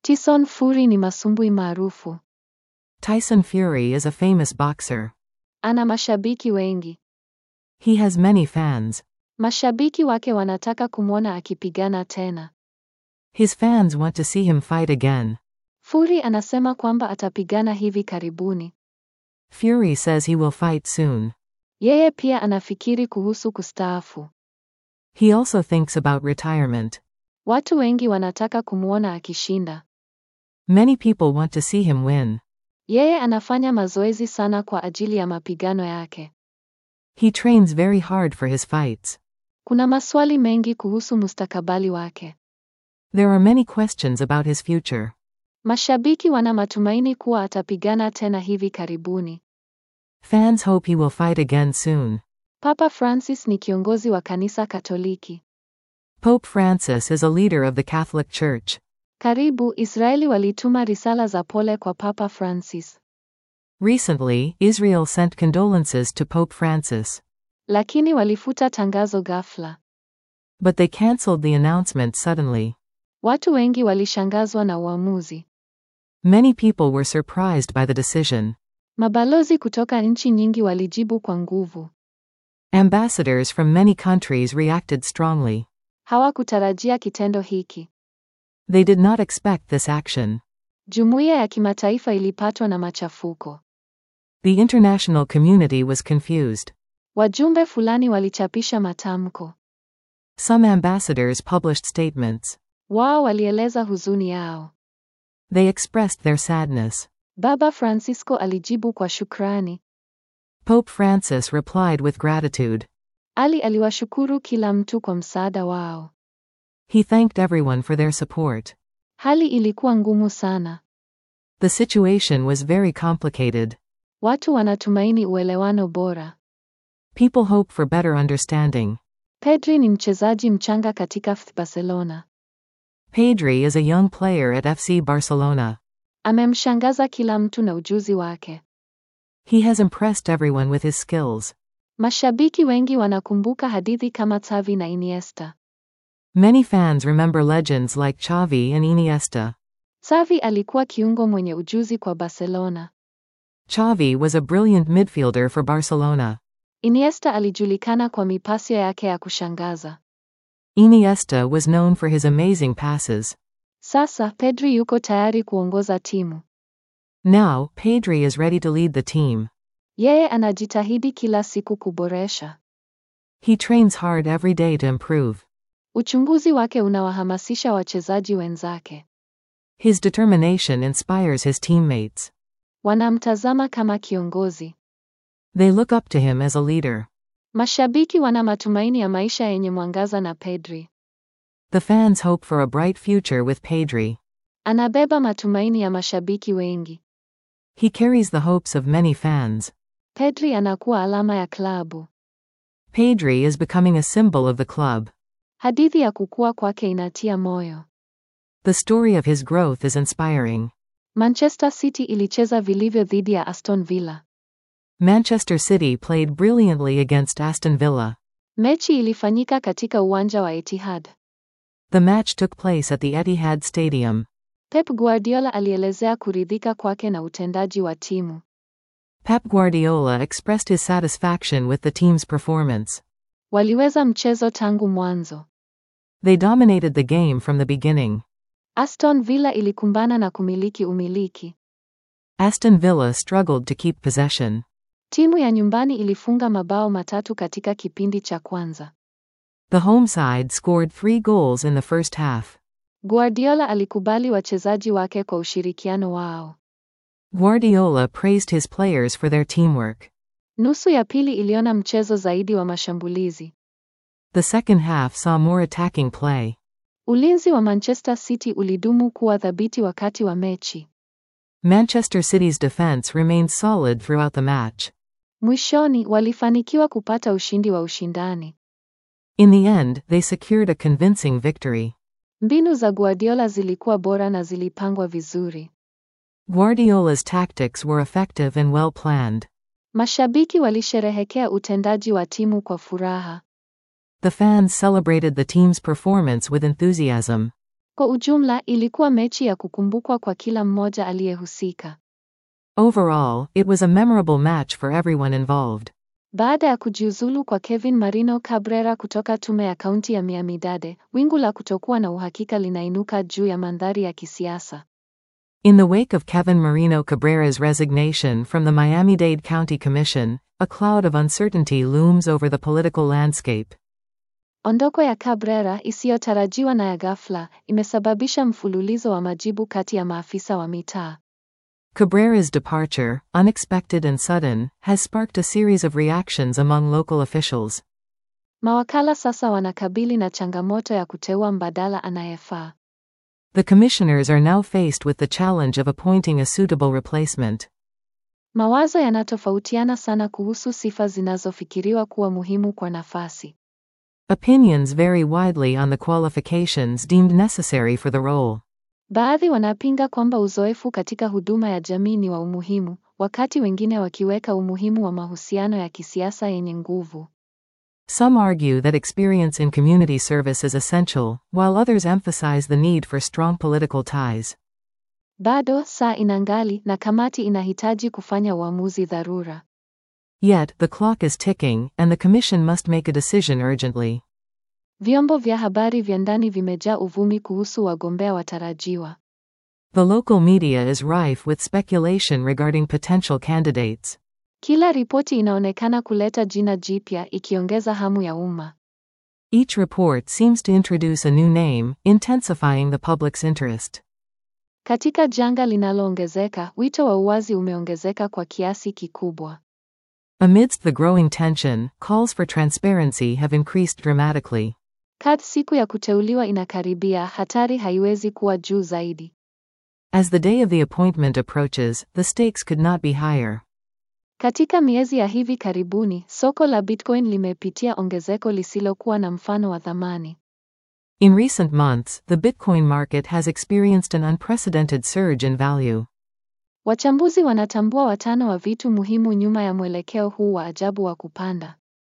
Tyson Fury ni masumbwi maarufu. Tyson Fury is a famous boxer. Ana mashabiki wengi. He has many fans. Mashabiki wake wanataka kumwona akipigana tena. His fans want to see him fight again. Fury anasema kwamba atapigana hivi karibuni. Fury says he will fight soon. Yeye pia anafikiri kuhusu kustaafu. He also thinks about retirement. Watu wengi wanataka kumwona akishinda. Many people want to see him win. Yeye anafanya mazoezi sana kwa ajili ya mapigano yake. He trains very hard for his fights. Kuna maswali mengi kuhusu mustakabali wake. There are many questions about his future. Mashabiki wana matumaini kuwa atapigana tena hivi karibuni. Fans hope he will fight again soon. Papa Francis ni kiongozi wa kanisa Katoliki. Pope Francis is a leader of the Catholic Church. Karibu Israeli walituma risala za pole kwa Papa Francis. Recently, Israel sent condolences to Pope Francis. Lakini walifuta tangazo ghafla. But they cancelled the announcement suddenly. Watu wengi walishangazwa na uamuzi. Many people were surprised by the decision. Mabalozi kutoka nchi nyingi walijibu kwa nguvu. Ambassadors from many countries reacted strongly. Hawakutarajia kitendo hiki. They did not expect this action. Jumuiya ya kimataifa ilipatwa na machafuko. The international community was confused. Wajumbe fulani walichapisha matamko. Some ambassadors published statements. Wao walieleza huzuni yao. They expressed their sadness. Baba Francisco alijibu kwa shukrani. Pope Francis replied with gratitude. Ali aliwashukuru kila mtu kwa msaada wao. He thanked everyone for their support. Hali ilikuwa ngumu sana. The situation was very complicated. Watu wanatumaini uelewano bora. People hope for better understanding. Pedri ni mchezaji mchanga katika FC Barcelona. Pedri is a young player at FC Barcelona. Amemshangaza kila mtu na ujuzi wake. He has impressed everyone with his skills. Mashabiki wengi wanakumbuka hadithi kama Xavi na Iniesta. Many fans remember legends like Xavi and Iniesta. Xavi alikuwa kiungo mwenye ujuzi kwa Barcelona. Xavi was a brilliant midfielder for Barcelona. Iniesta alijulikana kwa mipasio yake ya kushangaza. Iniesta was known for his amazing passes. Sasa Pedri yuko tayari kuongoza timu. Now, Pedri is ready to lead the team. Yeye anajitahidi kila siku kuboresha. He trains hard every day to improve. Uchunguzi wake unawahamasisha wachezaji wenzake. His determination inspires his teammates. Wanamtazama kama kiongozi. They look up to him as a leader. Mashabiki wana matumaini ya maisha yenye mwangaza na Pedri. The fans hope for a bright future with Pedri. Anabeba matumaini ya mashabiki wengi. He carries the hopes of many fans. Pedri anakuwa alama ya klabu. Pedri is becoming a symbol of the club. Hadithi ya kukua kwake inatia moyo. The story of his growth is inspiring. Manchester City ilicheza vilivyo dhidi ya Aston Villa. Manchester City played brilliantly against Aston Villa. Mechi ilifanyika katika uwanja wa Etihad. The match took place at the Etihad Stadium. Pep Guardiola alielezea kuridhika kwake na utendaji wa timu. Pep Guardiola expressed his satisfaction with the team's performance. Waliweza mchezo tangu mwanzo. They dominated the game from the beginning. Aston Villa ilikumbana na kumiliki umiliki. Aston Villa struggled to keep possession. Timu ya nyumbani ilifunga mabao matatu katika kipindi cha kwanza. The home side scored three goals in the first half. Guardiola alikubali wachezaji wake kwa ushirikiano wao. Guardiola praised his players for their teamwork. Nusu ya pili iliona mchezo zaidi wa mashambulizi. The second half saw more attacking play. Ulinzi wa Manchester City ulidumu kuwa thabiti wakati wa mechi. Manchester City's defense remained solid throughout the match. Mwishoni walifanikiwa kupata ushindi wa ushindani. In the end, they secured a convincing victory. Mbinu za Guardiola zilikuwa bora na zilipangwa vizuri. Guardiola's tactics were effective and well planned. Mashabiki walisherehekea utendaji wa timu kwa furaha. The fans celebrated the team's performance with enthusiasm. Kwa ujumla, ilikuwa mechi ya kukumbukwa kwa kila mmoja aliyehusika. Overall, it was a memorable match for everyone involved. Baada ya kujiuzulu kwa Kevin Marino Cabrera kutoka tume ya kaunti ya Miami-Dade, wingu la kutokuwa na uhakika linainuka juu ya mandhari ya kisiasa. In the wake of Kevin Marino Cabrera's resignation from the Miami-Dade County Commission, a cloud of uncertainty looms over the political landscape. Ondoko ya Cabrera isiyotarajiwa na ya ghafla imesababisha mfululizo wa majibu kati ya maafisa wa mitaa. Cabrera's departure, unexpected and sudden, has sparked a series of reactions among local officials. Mawakala sasa wanakabili na changamoto ya kuteua mbadala anayefaa. The commissioners are now faced with the challenge of appointing a suitable replacement. Mawazo yanatofautiana sana kuhusu sifa zinazofikiriwa kuwa muhimu kwa nafasi. Opinions vary widely on the qualifications deemed necessary for the role. Baadhi wanapinga kwamba uzoefu katika huduma ya jamii ni wa umuhimu, wakati wengine wakiweka umuhimu wa mahusiano ya kisiasa yenye nguvu. Some argue that experience in community service is essential, while others emphasize the need for strong political ties. Bado saa inangali na kamati inahitaji kufanya uamuzi dharura. Yet, the clock is ticking, and the Commission must make a decision urgently. Vyombo vya habari vya ndani vimejaa uvumi kuhusu wagombea watarajiwa. The local media is rife with speculation regarding potential candidates. Kila ripoti inaonekana kuleta jina jipya ikiongeza hamu ya umma. Each report seems to introduce a new name, intensifying the public's interest. Katika janga linaloongezeka, wito wa uwazi umeongezeka kwa kiasi kikubwa. Amidst the growing tension, calls for transparency have increased dramatically. Kadri siku ya kuteuliwa inakaribia, hatari haiwezi kuwa juu zaidi. As the day of the appointment approaches, the stakes could not be higher. Katika miezi ya hivi karibuni, soko la Bitcoin limepitia ongezeko lisilokuwa na mfano wa thamani. In recent months, the Bitcoin market has experienced an unprecedented surge in value. Wachambuzi wanatambua watano wa vitu muhimu nyuma ya mwelekeo huu wa ajabu wa kupanda.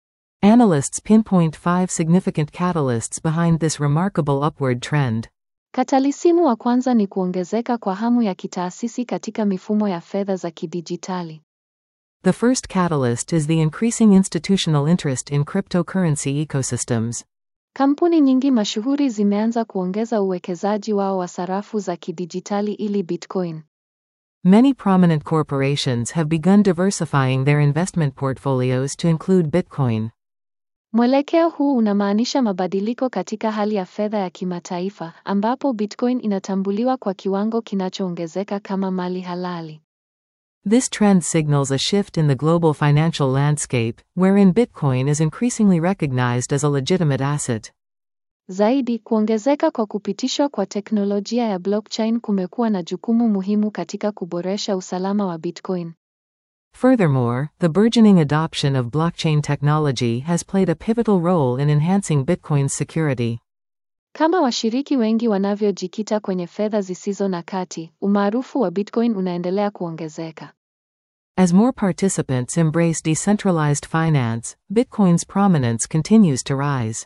Analysts pinpoint five significant catalysts behind this remarkable upward trend. Katalisimu wa kwanza ni kuongezeka kwa hamu ya kitaasisi katika mifumo ya fedha za kidijitali. The first catalyst is the increasing institutional interest in cryptocurrency ecosystems. Kampuni nyingi mashuhuri zimeanza kuongeza uwekezaji wao wa sarafu za kidijitali ili Bitcoin. Many prominent corporations have begun diversifying their investment portfolios to include Bitcoin. Mwelekeo huu unamaanisha mabadiliko katika hali ya fedha ya kimataifa ambapo Bitcoin inatambuliwa kwa kiwango kinachoongezeka kama mali halali. This trend signals a shift in the global financial landscape, wherein Bitcoin is increasingly recognized as a legitimate asset. Zaidi, kuongezeka kwa kupitishwa kwa teknolojia ya blockchain kumekuwa na jukumu muhimu katika kuboresha usalama wa Bitcoin. Furthermore, the burgeoning adoption of blockchain technology has played a pivotal role in enhancing Bitcoin's security. Kama washiriki wengi wanavyojikita kwenye fedha zisizo na kati, umaarufu wa Bitcoin unaendelea kuongezeka. As more participants embrace decentralized finance, Bitcoin's prominence continues to rise.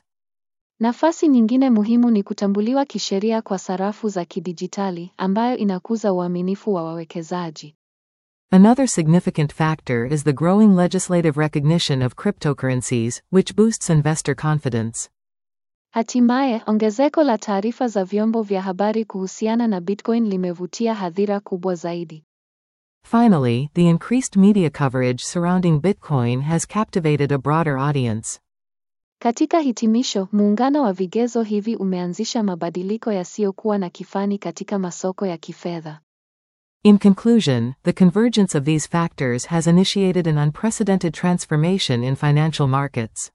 Nafasi nyingine muhimu ni kutambuliwa kisheria kwa sarafu za kidijitali ambayo inakuza uaminifu wa wawekezaji. Another significant factor is the growing legislative recognition of cryptocurrencies, which boosts investor confidence. Hatimaye, ongezeko la taarifa za vyombo vya habari kuhusiana na Bitcoin limevutia hadhira kubwa zaidi. Finally, the increased media coverage surrounding Bitcoin has captivated a broader audience. Katika hitimisho, muungano wa vigezo hivi umeanzisha mabadiliko yasiyokuwa na kifani katika masoko ya kifedha. In conclusion, the convergence of these factors has initiated an unprecedented transformation in financial markets.